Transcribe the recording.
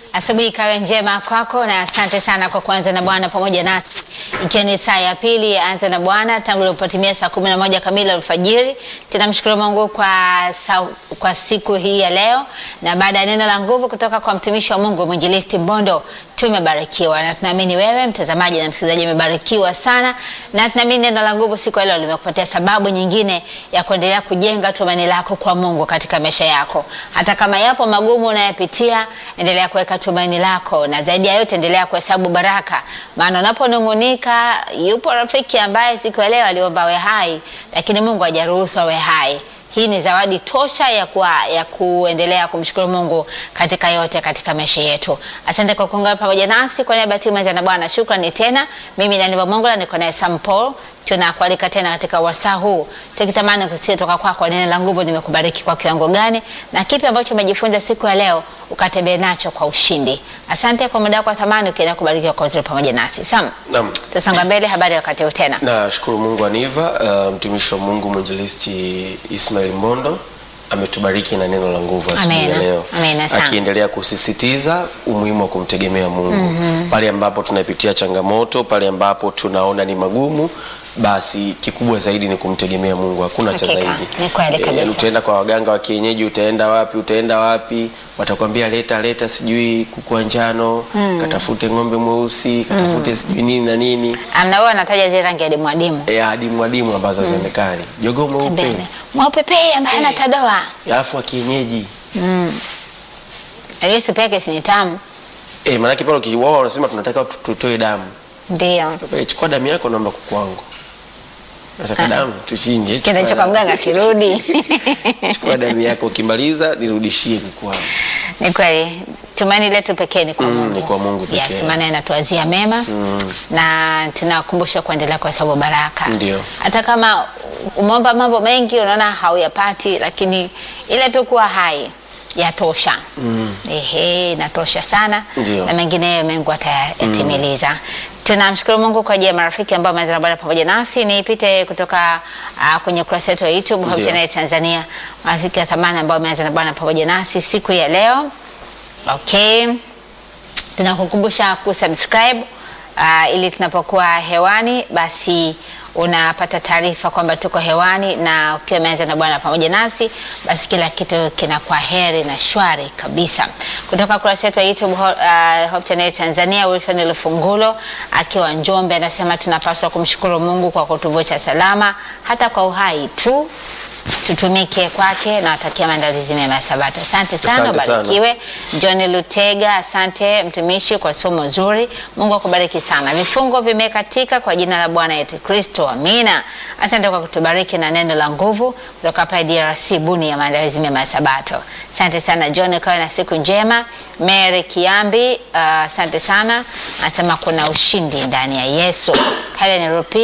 Asubuhi ikawe njema kwako na asante sana kwa kuanza na Bwana pamoja nasi, ikiwa ni saa ya pili ya anza na Bwana tangu ilipotimia saa kumi na moja kamili alfajiri. Tunamshukuru Mungu kwa, sa, kwa siku hii ya leo, na baada ya neno la nguvu kutoka kwa mtumishi wa Mungu mwinjilisti Mbondo tumebarikiwa na tunaamini wewe mtazamaji na msikilizaji umebarikiwa sana, na tunaamini neno la nguvu siku ya leo limekupatia sababu nyingine ya kuendelea kujenga tumaini lako kwa Mungu katika maisha yako. Hata kama yapo magumu unayopitia, endelea kuweka tumaini lako, na zaidi ya yote endelea kuhesabu baraka, maana unaponung'unika, yupo rafiki ambaye siku ya leo aliomba awe hai, lakini Mungu hajaruhusu awe hai. Hii ni zawadi tosha ya, kuwa, ya kuendelea kumshukuru Mungu katika yote katika maisha yetu. Asante kwa kuungana pamoja nasi kwa niaba ya timu ya Bwana. Shukrani tena. Mimi ni Aniva Mongola, niko naye Sam Paul. Tunakualika tena katika wasaa huu tukitamani kusikia toka kwako kwa neno la nguvu nimekubariki kwa kiwango gani na kipi ambacho umejifunza siku ya leo ukatembea nacho kwa ushindi. Asante kwa muda wako wa thamani ukienda kubarikiwa kwa uzuri pamoja nasi. Sam, Naam. tusonga mbele, habari ya wakati huu tena. Nashukuru Mungu Aniva, uh, mtumishi wa Mungu mwinjilisti Ismail Mbondo ametubariki na neno la nguvu asubuhi ya Amena. leo, Amena sana. akiendelea kusisitiza umuhimu wa kumtegemea Mungu pale ambapo tunapitia changamoto, pale ambapo tunaona ni magumu, basi kikubwa zaidi ni kumtegemea Mungu, hakuna cha Hakika, zaidi. ni kweli Eh, kabisa. utaenda kwa waganga wa kienyeji, utaenda wapi, utaenda wapi, watakwambia leta leta, sijui kuku wa njano, katafute ng'ombe mweusi, katafute sijui nini na nini Amna wewe anataja zile rangi adimu adimu. ya adimu adimu ambazo hazionekani, jogoo mweupe Pembeni. Mweupepe ambaye ana tadoa. alafu wa kienyeji Yesu peke si ni tamu. eh, maanake pale ukiwao wanasema tunataka tu- tutoe damu. Ndio. Eh, chukua damu yako, naomba kuku wangu. Nataka damu tuchinje. chukua Kinacho kwa damu. mganga kirudi. Chukua damu yako, ukimaliza nirudishie kuku wangu. Ni kweli tumaini letu pekee ni kwa Mm, Mungu. ni kwa Mungu pekee. Yes, maana anatuazia mema na tunakumbusha kuendelea kuhesabu baraka. Ndio. Hata kama umeomba mambo mengi unaona hauyapati, lakini ile tu kuwa hai yatosha. Ehe, inatosha sana Ndio. na mengineyo Mungu atayatimiliza. Tunamshukuru Mungu kwa ajili ya marafiki ambao wameanza na Bwana pamoja nasi. Nipite kutoka uh, kwenye ukurasa wetu wa YouTube Hope Ndio. Channel Tanzania, marafiki wa thamani ambao wameanza na Bwana pamoja nasi siku ya leo. Okay, tunakukumbusha kusubscribe uh, ili tunapokuwa hewani basi unapata taarifa kwamba tuko hewani, na ukiwa umeanza na Bwana pamoja nasi, basi kila kitu kinakuwa heri na shwari kabisa. Kutoka kurasa yetu ya YouTube Ho- uh, Hope Channel Tanzania, Wilson Lufungulo akiwa Njombe anasema tunapaswa kumshukuru Mungu kwa kutuvucha salama hata kwa uhai tu tutumike kwake na watakia maandalizi mema ya Sabato. Asante sana, Asante sana. ubarikiwe. John Lutega, asante mtumishi kwa somo zuri. Mungu akubariki sana. Vifungo vimekatika kwa jina la Bwana yetu Kristo, amina. Asante kwa kutubariki na neno la nguvu kutoka hapa DRC Buni ya maandalizi mema ya Sabato. Asante sana John, kawe na siku njema. Mary Kiambi, uh, asante sana, anasema kuna ushindi ndani ya Yesu. Helen Rupi